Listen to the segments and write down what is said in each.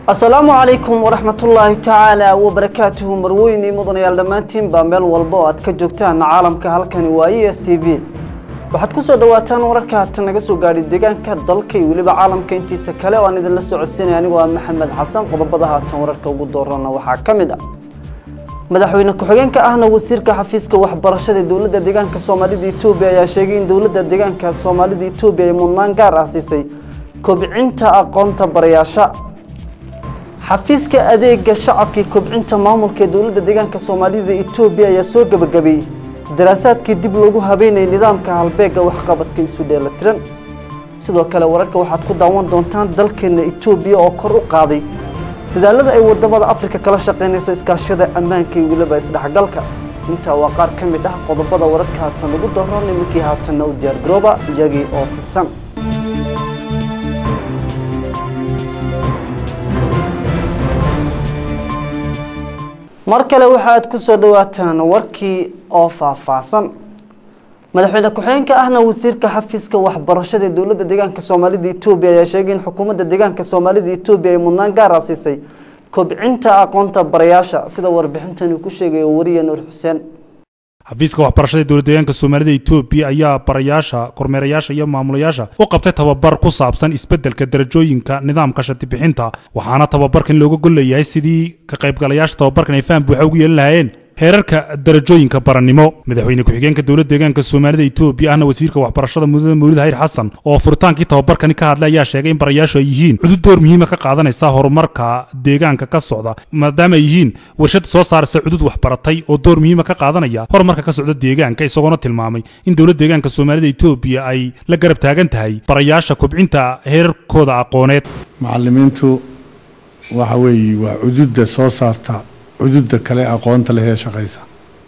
asalaamu calaykum waraxmatullaahi tacaala wabarakaatuhu marweyne mudanayaal dhammaantiin baa meel walba oo aad ka joogtaan caalamka halkani waa e s t v waxaad ku soo dhawaataan wararka haatan naga soo gaadhay deegaanka dalka iyo weliba caalamka intiisa kale oo aan idinla socodsiinaya anigoo ah maxamed xasan qodobada haatan wararka ugu doorana waxaa ka mid ah madaxweyne ku-xigeenka ahna wasiirka xafiiska waxbarashada ee dowladda deegaanka soomaalida etoobiya ayaa sheegay in dowladda deegaanka soomaalida etoobiya ay mudnaan gaar ah siisay kobcinta aqoonta barayaasha xafiiska adeega shacabkii kobcinta maamulka ee dowladda deegaanka soomaalida etoobiya ayaa soo gebagabeeyey daraasaadkii dib loogu habeynayay nidaamka halbeega waxqabadka isu dheelatiran sidoo kale wararka waxaad ku daawan doontaan dalkeena etoobiya oo kor u qaaday dadaalada ay wadamada afrika kala shaqeynayso iskaashada ammaanka iyo weliba isdhexgalka intaa waa qaar ka mid ah qodobada wararka haatan ugu dooran iminkii haatanna u diyaargarooba iyagii oo fidsan mar kale waxa aad ku soo dhawaataan warkii oo faahfaahsan madaxweyne ku-xigeenka ahna wasiirka xafiiska waxbarashada ee dowladda deegaanka soomaalida etoobiya ayaa sheegay in xukuumadda deegaanka soomaalida etoobiya ay mudnaan gaar ah siisay kobcinta aqoonta barayaasha sida warbixintani ku sheegayo wariye nuur xuseen xafiiska waxbarashada ee dowlad deegaanka soomaalida etoobiya ayaa barayaasha kormeerayaasha iyo maamulayaasha u qabtay tababar ku saabsan isbeddelka darajooyinka nidaamka shati bixinta waxaana tababarkan looga gol leeyahay sidii ka qaybgalayaasha tababarkan ay faham buuxa ugu yeelan lahaayeen heerarka darajooyinka barannimo madaxweyne ku-xigeenka dowladda deegaanka soomaalida etoobiya ahna wasiirka waxbarashada mudada mawlid hayr xasan oo furitaankii tababarkani ka hadlay ayaa sheegay in barayaashu ay yihiin cudud door muhiima ka qaadanaysa horumarka deegaanka ka socda maadaama ay yihiin warshad soo saaraysa cudud waxbaratay oo door muhiima ka qaadanaya horumarka ka socda deegaanka isagoona tilmaamay in dowladda deegaanka soomaalida etoobiya ay la garab taagan tahay barayaasha kobcinta heerarkooda aqooneed macallimiintu waxa weeye waa cududda soo saarta cududda kale aqoonta leh ee shaqaysa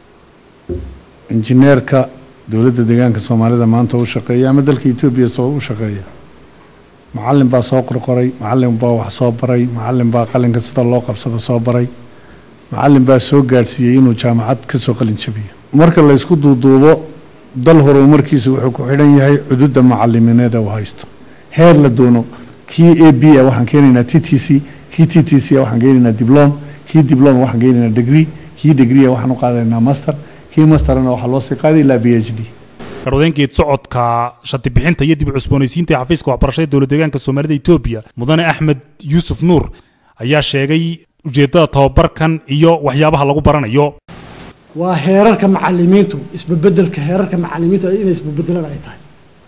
injineerka dowladda deegaanka soomaalida maanta u shaqeeya ama dalka etoobiya soo u shaqeeya macallin baa soo qorqoray macallin baa wax soo baray macallin baa qalinka sida loo qabsado soo baray macallin baa soo gaadhsiiyey inuu jaamacad ka soo qalin jabiyo marka la ysku duuduubo dal horumarkiisa wuxuu ku xidhan yahay cududda macalimineed ee uu haysto heer la doono kii a b a waxaan keenaynaa t t c kii t t c a waxaan keenaynaa diblom kii diblom waxaan geynaynaa degree kii degree waxaan u qaadanaynaa master kii masterna waxaa loo sii qaaday ilaa b h d garwadeenkeed socodka shati bixinta iyo dib u cusboonaysiinta ee xafiiska waxbarashada dowlad deegaanka soomaalida etoobiya mudane axmed yuusuf nuur ayaa sheegay ujeeddada tababarkan iyo waxyaabaha lagu baranayo waa heerarka macalimiintu isbebedelka heerarka macalimiintu inay isbebedelaan ay tahay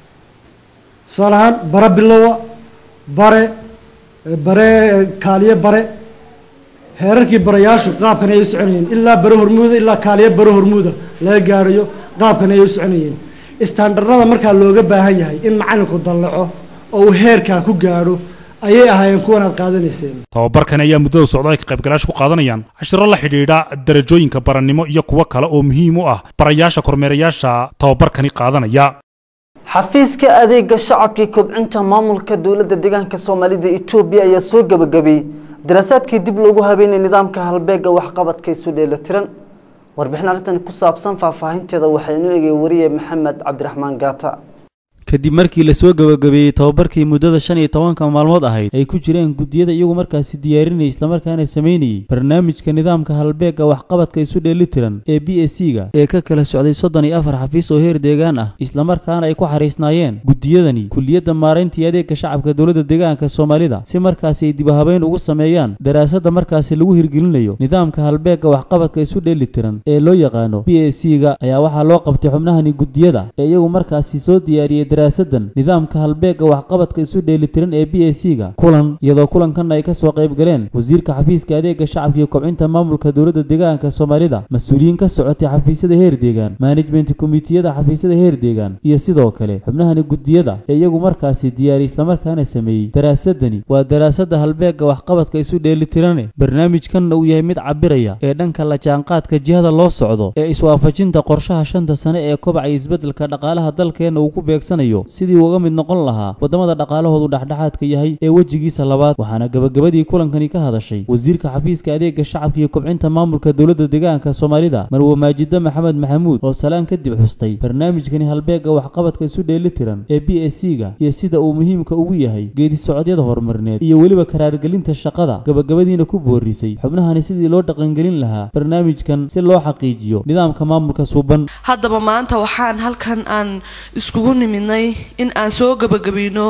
tusaale ahaan bare bilowa bare bare kaaliye bare heerarkii barayaashu qaabkan ayay u soconayeen ilaa bare hormuuda ilaa kaaliya bare hormuuda laga gaarayo qaabkan ayay u soconayeen istaandarnada markaa looga baahan yahay in macalinku dallaco oo uu heerkaa ku gaadho ayay ahaayeen kuwan aad qaadanayseen tababarkan ayaa muddada socda ay ka qaybgalayaashu ku qaadanayaan cashiro la xidhiidha darajooyinka barannimo iyo kuwo kale oo muhiim u ah barayaasha kormeerayaasha tababarkani qaadanaya xafiiska adeega shacabkii kobcinta maamulka dowladda deegaanka soomaalida etoobiya ayaa soo gebagabeeyey daraasaadkii dib loogu habeynay nidaamka halbeega waxqabadka isu dheelatiran warbixin arrintan ku saabsan faahfaahinteeda waxaa inoo egay wariye maxamed cabdiraxmaan gaata kadib markii lasoo gabagabeeyey tababarkii muddada shan iyo tobanka maalmood ahayd ay ku jireen guddiyada iyagu markaasi diyaarinayay islamarkaana samaynayey barnaamijka nidaamka halbeega waxqabadka isu dheelitiran ee b s c ga ee ka kala socday soddon iyo afar xafiis oo heer deegaan ah islamarkaana ay ku xariisnaayeen guddiyadani kuliyadda maaraynta iyo adeegka shacabka dowladda deegaanka soomaalida si markaasi ay dibahabeyn ugu sameeyaan daraasadda markaasi lagu hirgelinayo nidaamka halbeega waxqabadka isu dheelitiran ee loo yaqaano b s c ga ayaa waxaa loo qabtay xubnahani guddiyada ee iyagu markaasi soo diyaariyey daraasadan nidaamka halbeega waxqabadka isu dheelitiran ee b s c ga kulan iyadoo kulankan ay kasoo qayb galeen wasiirka xafiiska adeega shacabka iyo kobcinta maamulka dowladda deegaanka soomaalida mas-uuliyiin ka socotay xafiisyada heer deegaan management komitiyada xafiisyada heer deegaan iyo sidoo kale xubnahani guddiyada ee iyagu markaasi diyaariyay islamarkaana sameeyey daraasadani waa daraasada halbeega waxqabadka isu dheelitirane barnaamijkanna uu yahay mid cabiraya ee dhanka la jaanqaadka jihada loo socdo ee iswaafajinta qorshaha shanta sane ee kobaca iyo isbeddelka dhaqaalaha dalkeenna uu ku beegsanayo diyaarinayo sidii uga mid noqon lahaa waddamada dhaqaalahoodu dhexdhexaadka yahay ee wejigiisa labaad waxaana gabagabadii kulankani ka hadashay wasiirka xafiiska adeega shacabka iyo kobcinta maamulka dowladda deegaanka soomaalida marwe maajida maxamed maxamuud oo salaan kadib xustay barnaamijkani halbeega waxqabadka isu dheelitiran ee b s c ga iyo sida uu muhiimka ugu yahay geedi socodyada horumarineed iyo weliba karaargelinta shaqada gabagabadiina ku boorisay xubnahani sidii loo dhaqangelin lahaa barnaamijkan si loo xaqiijiyo nidaamka maamulka suuban haddaba maanta waxaan halkan aan iskugu nimidnay in aan soo gabagabayno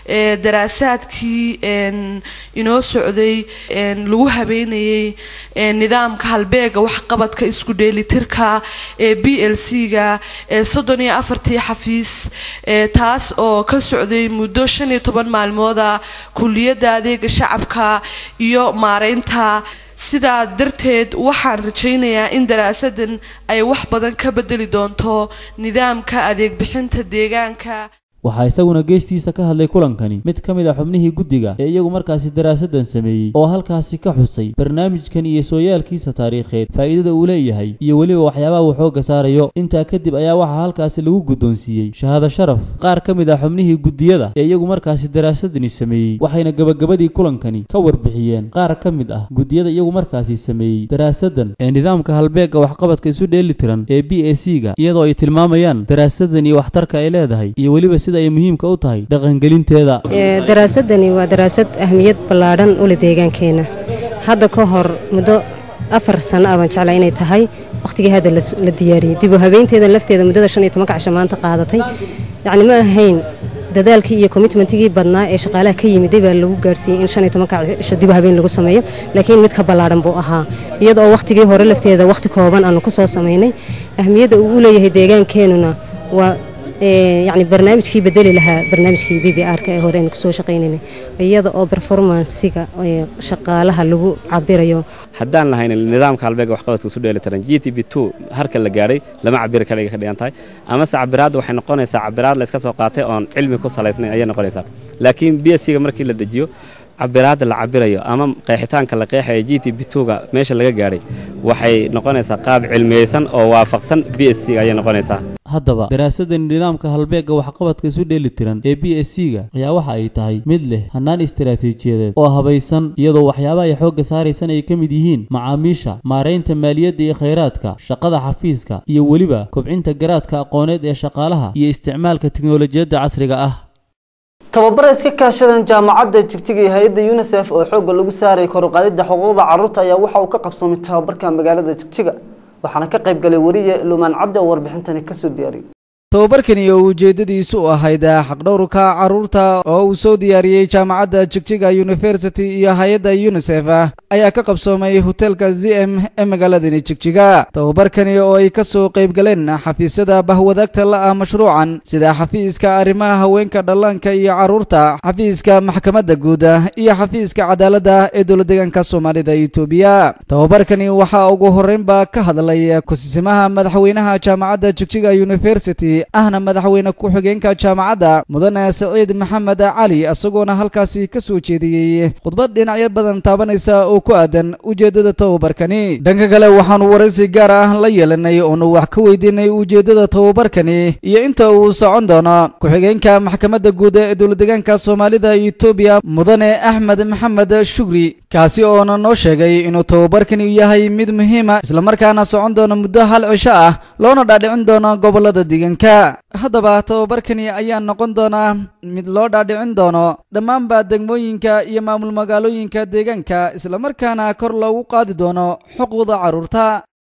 daraasaadkii inoo socday lagu habeynayay nidaamka halbeega waxqabadka isku dheelitirka ee b l c ga ee soddon iyo afartii xafiis taas oo ka socday muddo shan iyo toban maalmooda kuliyadda adeega shacabka iyo maareynta sidaa darteed waxaan rajaynayaa in daraasadan ay wax badan ka bedeli doonto nidaamka adeeg bixinta deegaanka waxaa isaguna geestiisa ka hadlay kulankani mid ka mid a xubnihii guddiga ee iyagu markaasi daraasadan sameeyey oo halkaasi ka xusay barnaamijkan iyo sooyaalkiisa taariikheed faa'iidada uu leeyahay iyo weliba waxyaabaha uu xoogga saarayo intaa kadib ayaa waxaa halkaasi lagu guddoonsiiyey shahaado sharaf qaar ka mid ah xubnihii guddiyada ee iyagu markaasi daraasadani sameeyey waxayna gabagabadii kulankani ka warbixiyeen qaar ka mid ah guddiyada iyagu markaasi sameeyey daraasadan ee nidaamka halbeega waxqabadka isu dheelitiran ee b a c ga iyadoo ay tilmaamayaan daraasadan iyo waxtarka ay leedahay iyo weliba sida ay muhiimka u tahay dhaqangelinteeda daraasadani waa daraasad ahmiyad ballaadhan ule deegaankeenna hadda ka hor muddo afar sanno ah baan jeclaa inay tahay wakhtigii hadda la diyaariyey dib u habeynteeda lafteeda muddada shan iyo tobanka casho maanta qaadatay yacni ma ahayn dadaalkii iyo commitmentigii badnaa ee shaqaalaha ka yimiday baa lagu gaarsiiyey in shan iyo tobanka cisho dib u habeen lagu sameeyo laakiin mid ka ballaadhan buu ahaa iyada oo wakhtigii hore lafteeda wakhti kooban aanu ku soo samaynay ahmiyadda uu u leeyahay deegaankeenuna waa yacni barnaamijkii bedeli lahaa barnaamijkii b b r ka ee hore aynu kusoo shaqaynaynay iyada oo performansiga shaqaalaha lagu cabirayo haddaan lahayn nidaamka halbeega waxqabadka isu dheelitiran g t b two harka la gaadhay lama cabiri kadhiga ka dhigan tahay amase cabiraadda waxay noqonaysaa cabiraad la iska soo qaatay oon cilmi ku salaysnayn ayay noqonaysaa laakiin b s c ga markii la dejiyo cabiraadda la cabirayo ama qeexitaanka la qeexaya g t b two-ga meesha laga gaadhay waxay noqonaysaa qaab cilmiyeysan oo waafaqsan b s c ga ayay noqonaysaa haddaba daraasadani nidaamka halbeega waxqabadka isu dheelitiran ee b s c ga ayaa waxa ay tahay mid leh hannaan istaraatiijiyadeed oo habaysan iyadoo waxyaabaha ay xoogga saaraysan ay ka mid yihiin macaamiisha maaraynta maaliyadda iyo khayraadka shaqada xafiiska iyo weliba kobcinta garaadka aqooneed ee shaqaalaha iyo isticmaalka tiknolojiyadda casriga ah tababara iska kaashadan jaamacadda jigjiga iyo hay-adda unisef oo xoogga lagu saarayay koruqaadida xuquuqda carruurta ayaa waxa uu ka qabsoomay tababarka magaalada jigjiga waxaana ka qayb galay wariye lumaan cabdi oo warbixintani kasoo diyaariyey tababarkani oo ujeeddadiisu u ahayd xaqdhowrka carruurta oo uu soo diyaariyey jaamacadda jigjiga university iyo hay-adda unisef ayaa ka qabsoomay hoteelka z m ee magaaladani jigjiga tababarkani oo ay ka soo qayb galeen xafiisyada bahwadaagta la-ah mashruucan sida xafiiska arrimaha haweenka dhallaanka iyo carruurta xafiiska maxkamadda guud iyo xafiiska cadaaladda ee dowladdeegaanka soomaalida etoobiya tababarkani waxaa ugu horreynba ka hadlay kusisimaha madaxweynaha jaamacadda jigjiga university ahna madaxweyne ku-xigeenka jaamacadda mudane saciid maxamed cali isagoona halkaasi ka soo jeediyey khudbad dhinacyo badan taabanaysa oo ku aadan ujeeddada tababarkani dhanka kale waxaanu waraysi gaar ah la yeelanay oonu wax ka weydiinay ujeeddada tababarkani iyo inta uu socon doono ku-xigeenka maxkamadda guud ee dowladdeegaanka soomaalida etoobiya mudane axmed maxamed shugri kaasi oona noo sheegay inuu tababarkani yahay mid muhiima islamarkaana socon doono muddo hal cisho ah loona dhaadhicin doono gobolada deegaanka haddaba tababarkani ayaa noqon doonaa mid loo dhaadhicin doono dhammaanba degmooyinka iyo maamul magaalooyinka deegaanka islamarkaana kor loogu qaadi doono xuquuqda carruurta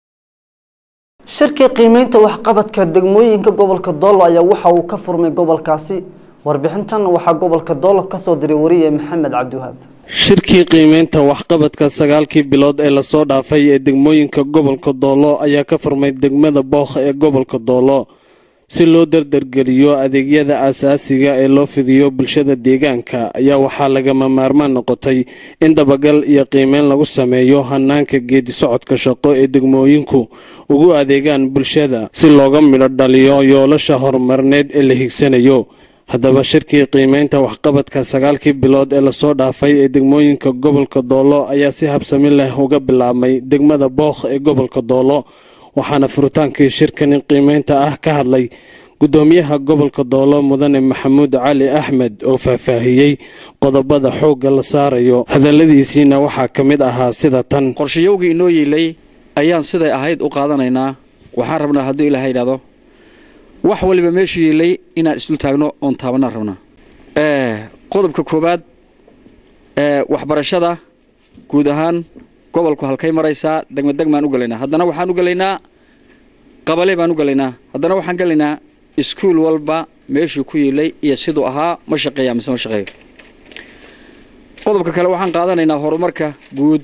shirkii qiimeynta waxqabadka degmooyinka gobolka doolo ayaa waxa uu ka furmay gobolkaasi warbixintan waxaa gobolka doolo kasoo diray wariye maxamed cabdiwahaab shirkii qiimeynta waxqabadka sagaalkii bilood ee lasoo dhaafay ee degmooyinka gobolka doolo ayaa ka furmay degmada bookh ee gobolka doolo si loo dardargeliyo adeegyada aasaasiga ee loo fidiyo bulshada deegaanka ayaa waxaa lagama maarmaan noqotay in dabagal iyo qiimeyn lagu sameeyo hanaanka geedi socodka shaqo ee degmooyinku ugu adeegaan bulshada si looga midho dhaliyo yoolasha horumarineed ee la higsanayo haddaba shirkii qiimeynta waxqabadka sagaalkii bilood ee lasoo dhaafay ee degmooyinka gobolka doolo ayaa si habsami leh uga bilaabmay degmada bookh ee gobolka doolo waxaana furitaankii shirkani qiimeynta ah ka hadlay gudoomiyaha gobolka doolo mudane maxamuud cali axmed oo faahfaahiyey qodobada xoogga la saarayo hadalladiisiina waxaa ka mid ahaa sida tan qorshayowgii inoo yiilay ayaan siday ahayd u qaadanaynaa waxaan rabnaa hadduu ilaaha yidhahdo wax waliba meeshu yiilay inaan isdul taagno oon taabanaan rabnaa qodobka koowaad waxbarashada guud ahaan gobolku halkay maraysaa degmadegmaan u galaynaa haddana waxaan u galaynaa qabale baan u galaynaa haddana waxaan galaynaa iskuul walba meeshuu ku yiilay iyo siduu ahaa ma shaqeeya mise ma shaqeeyo qodobka kale waxaan qaadanaynaa horumarka guud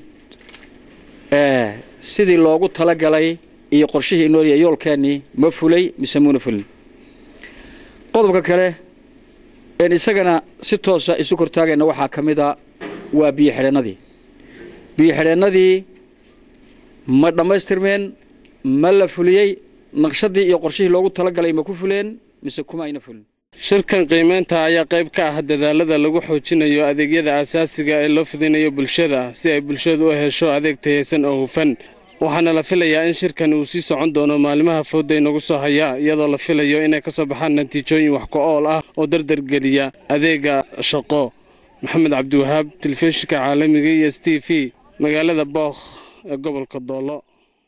sidii loogu talagalay iyo qorshihii inooliya yoolkeennii ma fulay mise muuna fulin qodobka kale een isagana si toosa isu kortaagayna waxaa ka mid a waa biyo xidheennadii biyo xidheennadii ma dhammaystirmeen ma la fuliyey naqshadii iyo qorshihii loogu talagalay ma ku fuleen mise kuma ayna fulin shirkan qiimaynta ayaa qayb ka ah dadaalada lagu xoojinayo adeegyada asaasiga ee loo fidinayo bulshada si ay bulshadu u hesho adeeg tayaysan oo hufan waxaana la filayaa in shirkan uu sii socon doono maalimaha fooda inagu soo haya iyadoo la filayo inay ka soo baxaan natiijooyin wax ku-ool ah oo dardargeliya adeega shaqo maxamed cabdiwahaab telefishinka caalamiga iyo s t v magaalada bookh ee gobolka doolo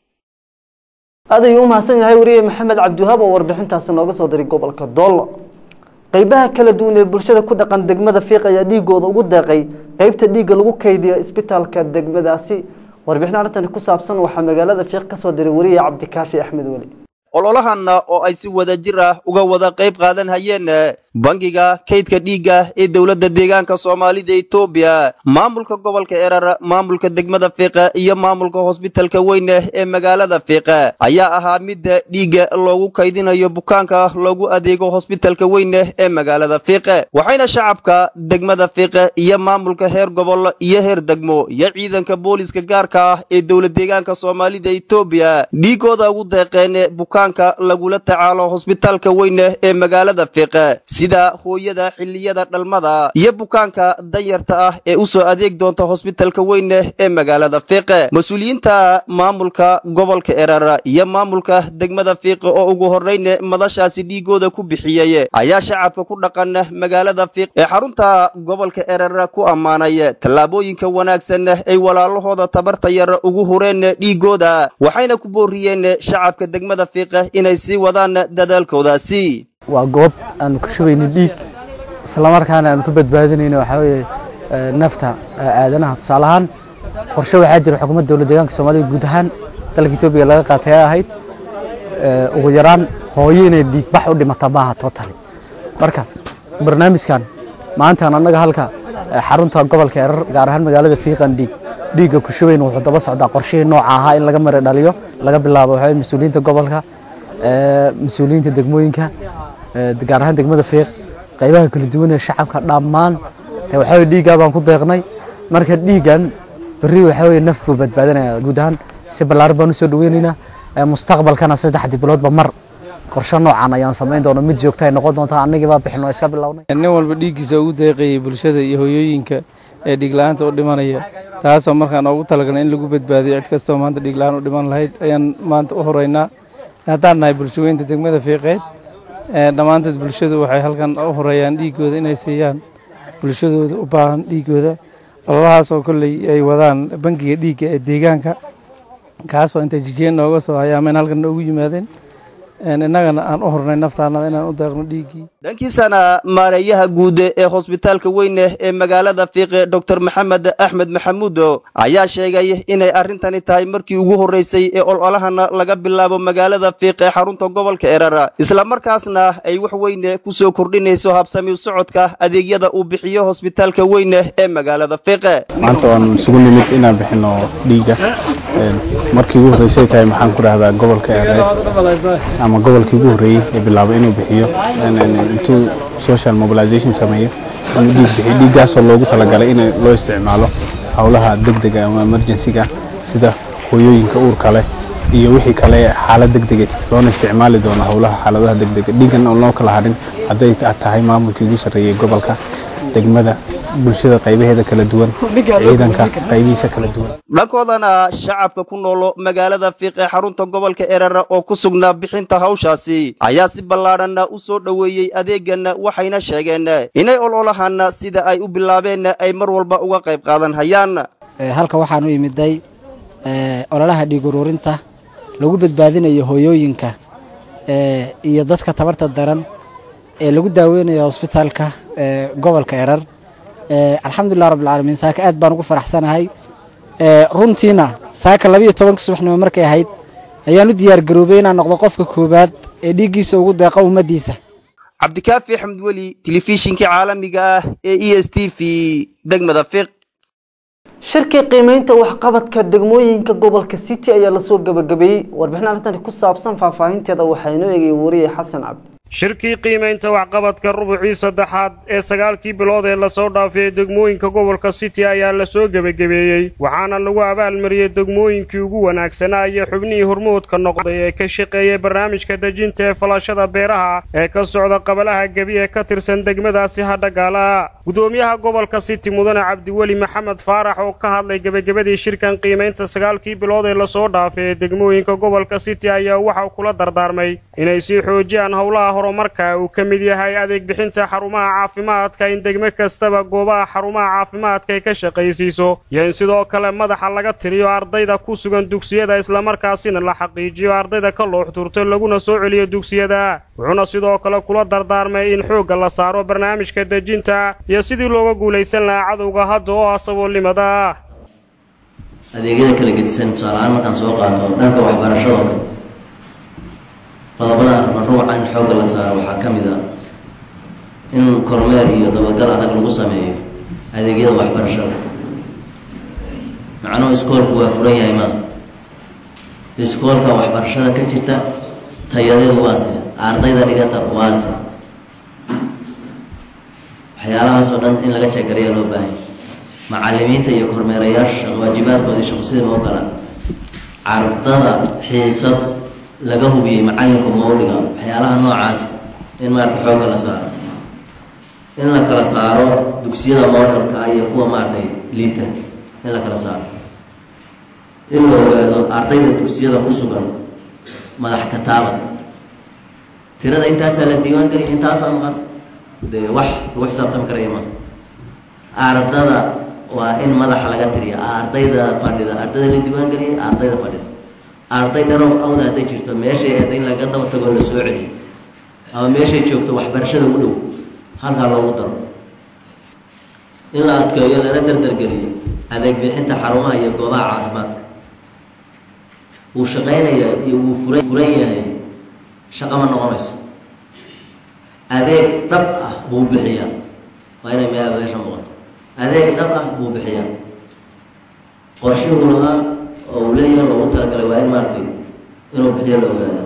aad ayuu u mahadsan yahay wariye maxamed cabdiwahaab oo warbixintaasi nooga soo diray gobolka doollo qeybaha kala duwan ee bulshada ku dhaqan degmada fiiq ayaa dhiigooda ugu deeqay qeybta dhiigga lagu kaydiyo isbitaalka degmadaasi warbixin arrintani ku saabsan waxaa magaalada fiiq ka soo diray wariye cabdikaafi axmed weli ololahanna oo ay si wada jir ah uga wada qayb qaadan hayeen bangiga kaydka dhiigga ee dowladda deegaanka soomaalida etoobiya maamulka gobolka erar maamulka degmada fiiqa iyo maamulka hosbitalka weyne ee magaalada fiiqa ayaa ahaa midda dhiigga loogu kaydinayo bukaanka loogu adeego hosbitalka weyne ee magaalada fiiqe waxayna shacabka degmada fiiqe iyo maamulka heer gobol iyo heer degmo iyo ciidanka booliska gaarka ah ee dowla deegaanka soomaalida etoobiya dhiigooda ugu deeqeen bukaanka lagula tacaalo hosbitalka weyne ee magaalada fiiqe sida hooyada xilliyada dhalmada iyo bukaanka danyarta ah ee u soo adeeg doonta hosbitalka weyne ee magaalada fiiqe mas-uuliyiinta maamulka gobolka erar iyo maamulka degmada fiiqe oo ugu horreyn madashaasi dhiigooda ku bixiyey ayaa shacabka ku dhaqan magaalada fiiq ee xarunta gobolka erar ku ammaanay tallaabooyinka wanaagsan ay walaalahooda tabarta yar ugu hureen dhiigooda waxayna ku booriyeen shacabka degmada fiiqe inay sii wadaan dadaalkoodaasi waa goob aan ku shubayno dhiig islamarkaana aan ku badbaadinayno waxaa weeye nafta aadanaha tusaale ahaan qorshe waxaa jira xukuumadda dowladda deegaanka soomaalida guud ahaan dalka etoobiya laga qaatay ay ahayd ugu yaraan hooyo inay dhiig bax u dhimata maaha totally marka barnaamijkan maantaan annaga halka xarunta gobolka erar gaar ahaan magaalada fiiqan dhiig dhiigga ku shubayna wuxuu daba socdaa qorshihii nooca ahaa in laga mara dhaliyo laga bilaabo waxaa mas-uuliyiinta gobolka mas-uuliyiinta degmooyinka gaar ahaan degmada fiiq qaybaha kala duwan ee shacabka dhammaan te waxaa weye dhiiggaa baan ku deeqnay marka dhiiggan berri waxaa weye naf buu badbaadinaya guud ahaan si ballaaran baan usoo dhaweynaynaa mustaqbalkana saddexdii biloodba mar qorshe noocan ayaan samayn doona mid joogta ay noqon doontaa annagii baa bixin oo iska bilownay nin walba dhiiggiisa ugu deeqayay bulshada iyo hooyooyinka ee dhiigla-aanta u dhimanaya taasoo markaan ugu talagalnay in lagu badbaadiyo cid kastoo maanta dhiigla-aan u dhiman lahayd ayaan maanta u horeynaa haddaan nahay bulshaweynta degmada fiiqeed dhammaanteed bulshadu waxay halkan u horeeyaan dhiigooda inay siiyaan bulshadooda u baahan dhiigooda ololahaas oo kolley ay wadaan bangiga dhiigga ee deegaanka kaasoo intay jijeen nooga soo hayaameen halkan noogu yimaadeen innagana aan u hornay naftaanada inaan u deeqno dhiiggii dhankiisana maareeyaha guud ee hosbitaalka weyne ee magaalada fiiqe dor maxamed axmed maxamuudo ayaa sheegay inay arrintani tahay markii ugu horreysay ee ololahana laga bilaabo magaalada fiiqe xarunta gobolka erar islamarkaasna ay wax weyne ku soo kordhinayso habsami socodka adeegyada uu bixiyo hosbitaalka weyne ee magaalada fiiqe maanta waan isugu nimid inaan bixino dhiigga markii ugu horreysay tahay maxaan ku dhahdaa gobolka ereed ama gobolkii ugu horreeyey ee bilaabay inuu bixiyo intuu social mobilization sameeyo inuu dhiig bixiyo dhiiggaasoo loogu talagalay in loo isticmaalo howlaha degdega ama emergencyga sida hooyooyinka uurka leh iyo wixii kale xaalad degdega loona isticmaali doono howlaha xaaladaha degdega dhiiggan oo loo kala hadhin hadday tahay maamulkii ugu sarreeyey gobolka degmada bulshada qaybaheeda kala duwan ciidanka qaybihiisa kala duwan dhankoodana shacabka ku noolo magaalada fiiq ee xarunta gobolka erara oo ku sugnaa bixinta hawshaasi ayaa si ballaadhanna u soo dhoweeyey adeegan waxayna sheegeen inay ololahan sida ay u bilaabeen ay mar walba uga qayb qaadan hayaan halka waxaan u imiday ololaha dhiig ururinta lagu badbaadinayo hooyooyinka iyo dadka tabarta daran ee lagu daaweynayo hosbitaalka gobolka erar alxamdulilah rabbilcaalamiin saaka aad baan ugu faraxsanahay runtiina saaka labiiyo tobanka subaxnimo markay ahayd ayaan u diyaar garoobay inaan noqdo qofka koowaad ee dhiiggiisa ugu deeqa ummaddiisa cabdikaafi axmed weli telefishinkii caalamiga ah ee e s t v degmada fiiq shirkii qiimeynta waxqabadka degmooyinka gobolka city ayaa lasoo gabagabeeyey warbixin arrintan ku saabsan faahfaahinteeda waxaa inoo eegayay wariye xasan cabdi shirkii qiimaynta waxqabadka rubucii saddexaad ee sagaalkii bilood ee lasoo dhaafay degmooyinka gobolka city ayaa lasoo gebagabeeyey waxaana lagu abaalmariyey degmooyinkii ugu wanaagsanaa iyo xubnihii hormoodka noqday ee ka shaqeeyey barnaamijka dejinta ee falashada beeraha ee ka socda qabalaha gebi ee ka tirsan degmadaasi hadhagaala gudoomiyaha gobolka city mudane cabdiweli maxamed faarax oo ka hadlay gebagabadii shirkan qiimaynta sagaalkii bilood ee lasoo dhaafay ee degmooyinka gobolka city ayaa waxaa kula dardaarmay inay sii xoojiyaan howlaha horumarka uu ka mid yahay adeeg bixinta xarumaha caafimaadka in degmo kastaba goobaha xarumaha caafimaadka ay ka shaqaysiiso iyo in sidoo kale madaxa laga tiriyo ardayda ku sugan dugsiyada islamarkaasina la xaqiijiyo ardayda ka looxturto laguna soo celiyo dugsiyada wuxuuna sidoo kale kula dardaarmay in xoogga la saaro barnaamijka dejinta iyo sidii looga guulaysan lahaa cadowga hadda oo ah saboolnimada adeegyada kala gedisan tusaalahaan markaan soo qaato dhanka waxbarashadoo kale qodobada ruuca in xoogga la saaro waxaa ka mid a in kormeer iyo dabagal adag lagu sameeyo adeegyada waxbarashada macnuhu iskoolku waa furan yahay maa iskoolka waxbarashada ka jirta tayadeedu waase ardayda dhigata waase waxyaalahaas oo dhan in laga jeegarayaa loo baahanya macalimiinta iyo kormeerayaasha waajibaadkoodii shaqo sidii loo gala ardada xiisad laga hubiyey macalinku mawliga waxyaalaha noocaas in maarata xoogga la saaro in la kala saaro dugsiyada modelka iyo kuwa maaratay liita in la kala saaro in la ogaado ardayda dugsiyada ku sugan madax kataaba tirada intaasaa la diiwaan geliya intaasaa maqan dee wax lagu xisaabtami karaya maaha ardada waa in madaxa laga tiriya ardayda fadhida ardayda la diiwaan geliyay ardayda fadhida arday dharow awda hadday jirto meeshay ahayd in laga daba tago la soo celiyo ama meeshay joogto waxbarashada ugu dhow halkaa loogu daro in la adkeeyo lana dardargeliyo adeeg bixinta xarumaha iyo goobaha caafimaadka wuu shaqaynaya iyo wuu fura furan yahay shaqo ma noqonayso adeeg dhab ah buu bixiyaa waa inay me meesha muuqato adeeg dhab ah buu bixiyaa qorshihuu lahaa oo uu leeyahay loogu talagalay waa in maaragtay inuu bixiyo la ogaada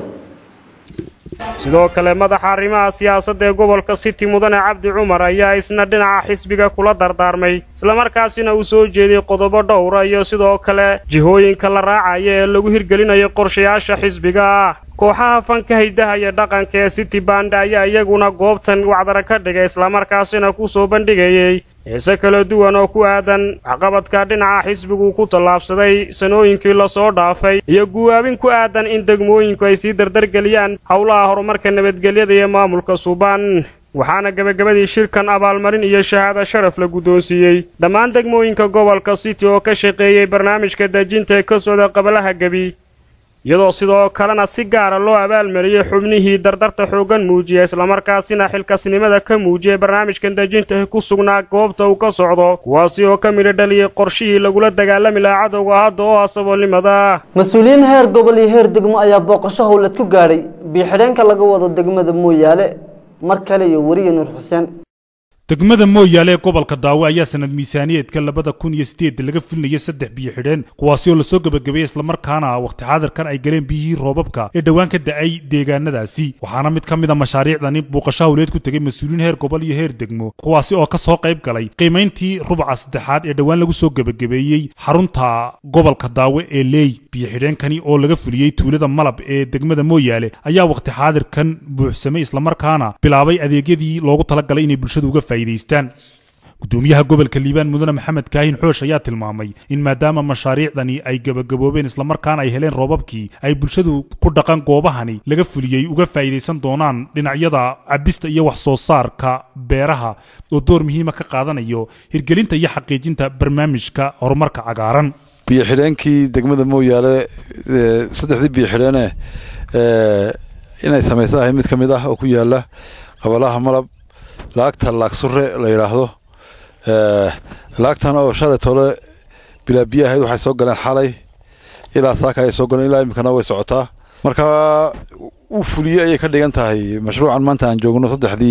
sidoo kale madaxa arrimaha siyaasadda ee gobolka city mudane cabdi cumar ayaa isna dhinaca xisbiga kula dardaarmay islamarkaasina uu soo jeeday qodobo dhowra iyo sidoo kale jihooyinka la raacaya ee lagu hirgelinayo qorshayaasha xisbiga kooxaha fanka haydaha iyo dhaqanka ee city band ayaa iyaguna goobtan wacdara ka dhigay islamarkaasina ku soo bandhigayey xiise kala duwan oo ku aadan waxqabadka dhinaca xisbigu ku tallaabsaday sanooyinkii lasoo dhaafay iyo guwaabin ku aadan in degmooyinku ay sii dardargeliyaan howlaha horumarka nabadgelyada iyo maamulka suubaan waxaana gebagabadii shirkan abaalmarin iyo shahaado sharaf la guddoonsiiyey dhammaan degmooyinka gobolka city oo ka shaqeeyey barnaamijka dejinta ee ka socda qabalaha gebi iyadoo sidoo kalena si gaara loo abaalmariyey xubnihii dardarta xooggan muujiya islamarkaasina xilkasnimada ka muujiyay barnaamijkan dejinta ku sugnaa goobta uu ka socdo kuwaasi oo ka midho dhaliyey qorshihii lagula dagaalami lahaa cadowga hadda oo ah saboolnimada mas-uuliyiin heer gobol iyo heer degmo ayaa booqasho howlad ku gaadhay biyo-xidheenka laga wado degmada mooyaale mar kale iyo weriye nuur xuseen degmada mooyaale ee gobolka daawe ayaa sanad miisaaniyeedka labada kun iyo sideed laga filinayay saddex biyo xidheen kuwaasi oo lasoo gebagabeeyey islamarkaana waqti xaadirkan ay galeen biyihii roobabka ee dhowaan ka da-ay deegaanadaasi waxaana mid ka mid a mashaariicdani buuqasho hawleed ku tegay mas-uuliyiin heer gobol iyo heer degmo kuwaasi oo ka soo qayb galay qiimayntii rubuca saddexaad ee dhowaan lagu soo gebagabeeyey xarunta gobolka daawe ee leey biyo xidheenkani oo laga fuliyey tuulada malab ee degmada mooyaale ayaa waqti xaadirkan buuxsamay islamarkaana bilaabay adeegyadii loogu talagalay inay bulshadu uga faa'iidaystaan gudoomiyaha gobolka liibaan mudane maxamed kaahin xoosh ayaa tilmaamay in maadaama mashaariicdani ay gebagaboobeen islamarkaana ay heleen roobabkii ay bulshadu ku dhaqan goobahani laga fuliyey uga faa'iidaysan doonaan dhinacyada cabista iyo wax soo saarka beeraha oo door muhiima ka qaadanayo hirgelinta iyo xaqiijinta barnaamijka horumarka cagaaran biyo xidheenkii degmada mooyaale saddexdii biyo xidheene inay samaysa ahay mid ka mid ah oo ku yaala qabalaha malab laagta laagsure la yidhaahdo laagtan oo shalay tole bilaa biyo ahayd waxay soo galeen xalay ilaa saaka ayay soo galeen ilaa iminkana way socotaa marka uu fuliyey ayay ka dhigan tahay mashruucan maanta aan joogno saddexdii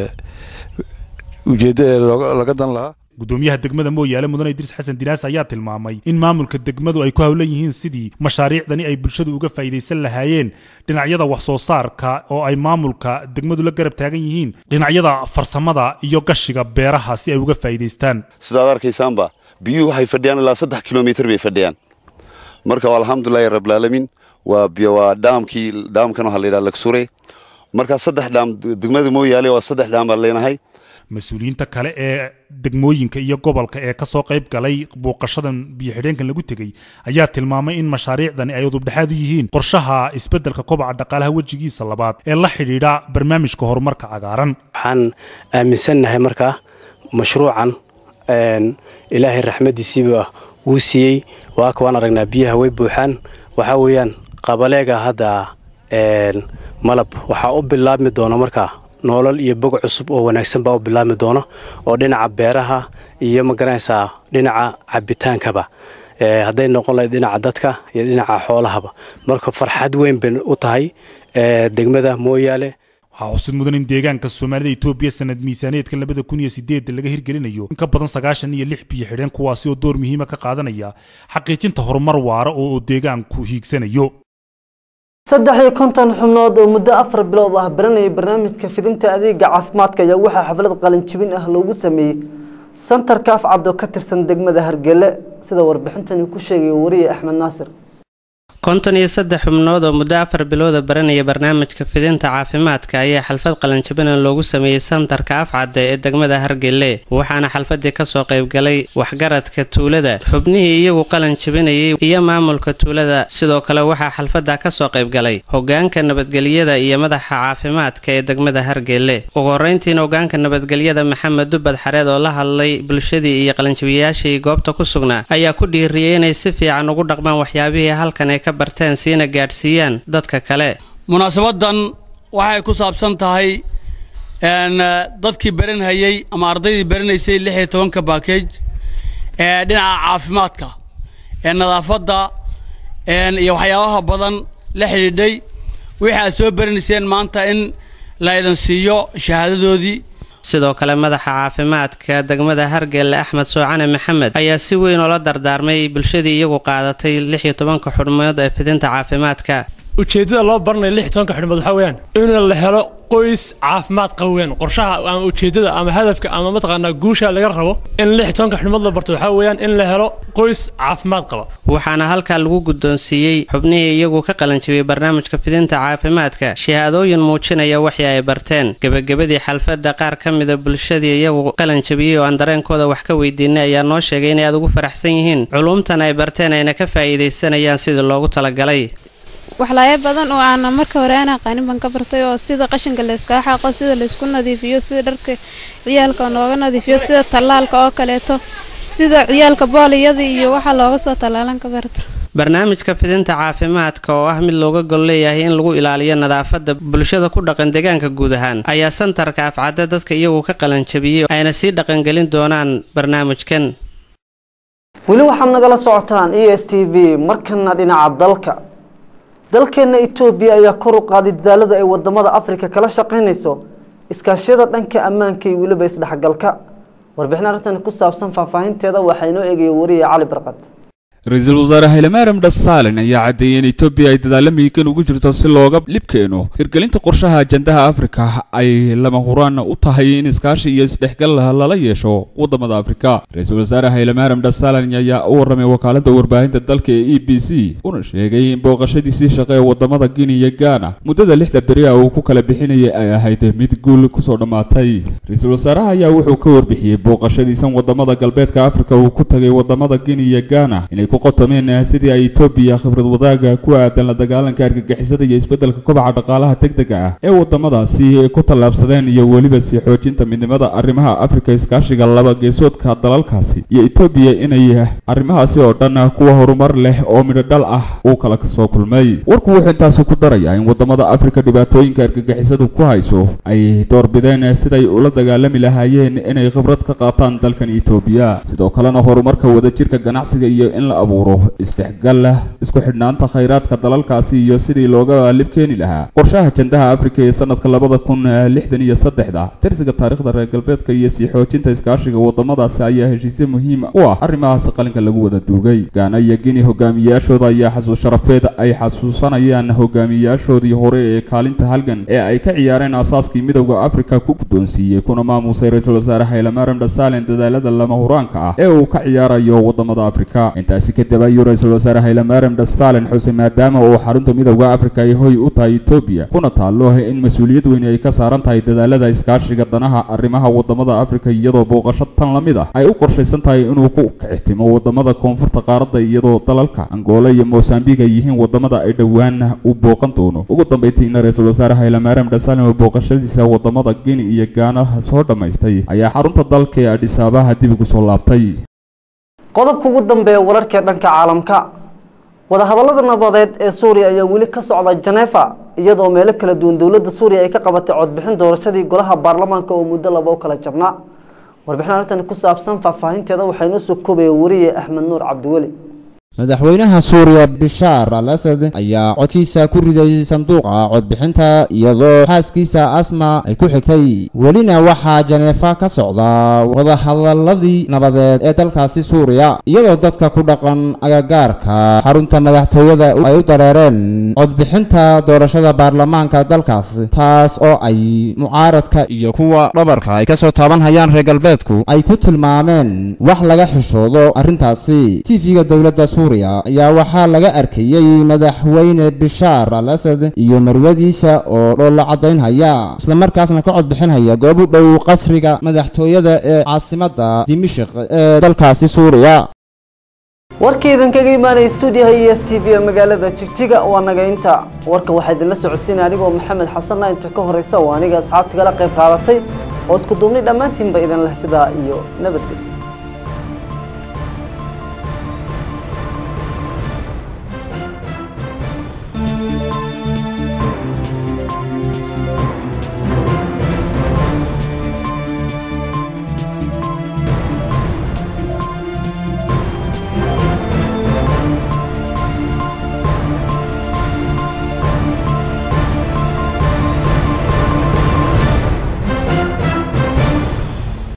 ujeeddo ee laga dan lahaa gudoomiyaha degmada mooyaale mudane idriis xasan dinaas ayaa tilmaamay in maamulka degmadu ay ku howlan yihiin sidii mashaariicdani ay bulshadu uga faa'iidaysan lahaayeen dhinacyada wax soo saarka oo ay maamulka degmadu la garab taagan yihiin dhinacyada farsamada iyo gashiga beeraha si ay uga faa'iidaystaan sidaad arkaysaanba biyuhu waxay fadhiyaan ilaa saddex kilomitir bay fadhiyaan marka alxamdulilahi rabbilaalamiin waa waa dhaamkii dhaamkan waxaa la yidhaha lagsure marka saddex dhaam degmada mooyaale waa saddex dhaam baan leenahay mas-uuliyiinta kale ee degmooyinka iyo gobolka ee kasoo qayb galay booqashadan biyo-xidheenkan lagu tegey ayaa tilmaamay in mashaariicdani ay udubdhexaad u yihiin qorshaha isbeddelka kobaca dhaqaalaha wejigiisa labaad ee la xidhiidha barnaamijka horumarka cagaaran waxaan aaminsannahay markaa mashruucan ilaahay raxmaddiisiiba wuu siiyey waaka waan aragnaa biyaha way buuxaan waxaa weeyaan qabaleega hadda malab waxaa u bilaabmi doona markaa noolal iyo bog cusub oo wanaagsan baa u bilaabmi doono oo dhinaca beeraha iyo magaranaysaa dhinaca cabitaankaba hadday noqon lahayd dhinaca dadka iyo dhinaca xoolahaba marka farxad weyn bay u tahay degmada mooyaale waxaa xusid mudan in deegaanka soomaalida etoobiya sanad miisaaneedka labada kun iyo sideedda laga hirgelinayo in ka badan sagaashan iyo lix biyo xidheen kuwaasi oo door muhiima ka qaadanaya xaqiijinta horumar waara oo deegaanku hiigsanayo saddex iyo konton xubnood oo muddo afar bilood ah baranayay barnaamijka fidinta adeega caafimaadka ayaa waxaa xaflad qalinjibin ah loogu sameeyey santarka afcabdo ka tirsan degmada hargele sida warbixintani ku sheegaya wariye axmed naasir konton iyo saddex xubnood oo muddo afar bilooda baranaya barnaamijka fidinta caafimaadka ayaa xalfad qalinjabina loogu sameeyey santarka afcadde ee degmada hargele waxaana xalfadii kasoo qaybgalay waxgaradka tuulada xubnihii iyagu qalin jabinayay iyo maamulka tuulada sidoo kale waxaa xalfada kasoo qaybgalay hogaanka nabadgelyada iyo madaxa caafimaadka ee degmada hargele ugu horeyntiina hogaanka nabadgelyada maxamed dubad xareed oo la hadlay bulshadii iyo qalinjabiyayaashii goobta ku sugnaa ayaa ku dhiiriyey inay si fiican ugu dhaqmaan waxyaabihii halkan ay ka barteen siina gaadhsiiyaan dadka kale munaasabadan waxay ku saabsan tahay dadkii baranhayey ama ardaydii baranaysay lix iyo tobanka baakej ee dhinaca caafimaadka ee nadaafadda iyo waxyaabaha badan la xidhiidhay wixii aad soo baranayseen maanta in la idin siiyo shahaadadoodii sidoo kale madaxa caafimaadka degmada hargelle axmed soocane maxamed ayaa si weyn oola dardaarmay bulshadii iyagu qaadatay lix iyo tobanka xudhmood ee fidinta caafimaadka ujeeddada loo baranayo lix iyo tobanka xudhmood waxaa weeyaan in la helo qoys caafimaad qaba weeyaan qorshaha ama ujeeddada ama hadafka ama mataqaanaa guusha laga rabo in lix iyo tobanka xudhmood la barto waxaa weeyaan in la helo qoys caafimaad qaba waxaana halkaa lagu guddoonsiiyey xubnihii iyagu ka qalanjibiyey barnaamijka fidinta caafimaadka shahaadooyin muujinaya wixii ay barteen gebagabadii xalfadda qaar ka mida bulshadii iyagu qalanjabiyey oo aan dareenkooda wax ka weydiinay ayaa noo sheegay inay aad ugu faraxsan yihiin culumtan ay barteen ayna ka faa'iidaysanayaan sidii loogu talagalay waxlaaya badan oo aana marka hore aan aqaanin baan ka bartay oo sida qashinka layskaga xaaqo sida laysku nadiifiyo sida dharka ciyaalka nooga nadiifiyo sida tallaalka oo kaleeto sida ciyaalka booliyada iyo waxa looga soo tallaalan ka barto barnaamijka fidinta caafimaadka oo ah mid looga gol leeyahay in lagu ilaaliyo nadaafadda bulshada ku dhaqan deegaanka guud ahaan ayaa santarka afcadda dadka iyagu ka qalanjabiyey ayna sii dhaqangelin doonaan barnaamijkan weli waxaad nagala socotaan e s t v markana dhinaca dalka dalkeena etoobiya ayaa kor u qaaday dadaalada ay wadamada afrika kala shaqaynayso iskaashyada dhanka ammaanka iyo weliba isdhexgalka warbixin arrintan ku saabsan faahfaahinteeda waxaa inoo eegaya wariye cali barqad ra-iisul wasaare haylemaram dhasaalin ayaa caddeeyey in etoobiya ay dadaalla miigan ugu jirto si looga libkeeno hirgelinta qorshaha ajandaha afrika ay lama huraan u tahay in iskaashi iyo isdhexgal lala yeesho wadamada afrika ra-iisul wasaare haylemaram dhasaalin ayaa u warramay wakaaladda warbaahinta dalka ee e b c una sheegay in booqashadiisii shaqe ee wadamada guinea iyo ghana muddada lixda beri ah uu ku kala bixinayay ay ahayd mid guul kusoo dhammaatay ra-iisul wasaaraha ayaa wuxuu ka warbixiyey booqashadiisan wadamada galbeedka afrika uu ku tagay wadamada guinea iyo ghana inay ku qotomeen sidii ay etoobiya khibrad wadaaga ku aadan la dagaalanka argagixisada iyo isbeddelka kobaca dhaqaalaha degdega ah ee wadamadaasi ku tallaabsadeen iyo weliba sii xoojinta midnimada arrimaha afrika iskaashiga laba geesoodka dalalkaasi iyo etoobiya inay arrimahaasi oo dhan kuwa horumar leh oo midho dhal ah uu kala kasoo kulmay warku wuxuu intaasi ku darayaa in wadamada afrika dhibaatooyinka argagixisadu ku hayso ay doorbideen siday ula dagaalami lahaayeen inay khibrad ka qaataan dalkan etoobiya sidoo kalena horumarka wadajirka ganacsiga iyo in la abuuro isdhexgal isku xidhnaanta khayraadka dalalkaasi iyo sidii looga lib keeni lahaa qorshaha jandaha afrika ee sanadka labada kun lixdan iyo saddexda tirsiga taariikhda reer galbeedka iyo sii xoojinta iskaashiga wadamadaasi ayaa heshiisyo muhiim u ah arrimahaasi qalinka lagu wada duugay gaana iyo gini hogaamiyaashooda ayaa xasuus sharafeed ay xasuusanayaan hogaamiyaashoodii hore ee kaalinta halgan ee ay ka ciyaareen asaaskii midowda afrika ku guddoonsiiyey kuna maamusay ra-iisul wasaare haylamaram dhasaalin dadaalada lama huraanka ah ee uu ka ciyaarayo wadamada afrika intaasi kadib ayuu ra-iisul wasaare haylamaram dhasaalin xuse maadaama uu xarunta midowda afrika ay hoy u tahay etoobiya kuna taallo in mas-uuliyad weyni ay ka saaran tahay dadaalada iskaashiga danaha arrimaha wadamada afrika iyadoo booqasho tan la mid ah ay u qorshaysan tahay inuu ku kicitimo wadamada koonfurta qaaradda iyadoo dalalka angola iyo mosambiq ay yihiin wadamada ay dhowaan u booqan doono ugu dambaytiina ra-iisul wasaare haylamaram dhasaalin oo booqashadiisa wadamada guinea iyo gaana soo dhammaystay ayaa xarunta dalka ee adhisaabaha dib ugu soo laabtay qodobka ugu dambeeya wararka dhanka caalamka wadahadallada nabadeed ee suuriya ayaa weli ka socda janeefa iyadoo meelo kala duwan dowladda suuriya ay ka qabatay codbixin doorashadii golaha baarlamaanka oo muddo laba u kala jabnaa warbixin arrintan ku saabsan faahfaahinteeda waxaa inoo soo koobaya wariye axmed nuur cabdiweli madaxweynaha suuriya bishaar al asad ayaa codkiisa ku riday sanduuqa codbixinta iyadoo xaaskiisa asma ay ku xigtay welina waxaa janeefa ka socda wadahadaladii nabadeed ee dalkaasi suuriya iyadoo dadka ku dhaqan agagaarka xarunta madaxtooyada ay u dareereen codbixinta doorashada baarlamaanka dalkaas taas oo ay mucaaradka iyo kuwa dhabarka ay kasoo taaban hayaan reer galbeedku ay ku tilmaameen wax laga xishoodo arrintaasi tv-ga dowladda ayaa waxaa laga arkayey madaxweyne bishaar al asad iyo marwadiisa oo dhoolla caddaynhaya islamarkaasna ka codbixinhaya goob u dhow qasriga madaxtooyada ee caasimadda dimishik ee dalkaasi suuriya warkii idinkaga imaanaya stuudiyaha e s t v ee magaalada jigjiga waa naga inta warka waxaa idinla socodsiinaya anigoo maxamed xasanna inta ka horeysa oo aniga asxaabtigala qayb qaadatay oo isku duubnay dhammaantiinba idin leh sidaa iyo nabadgelyo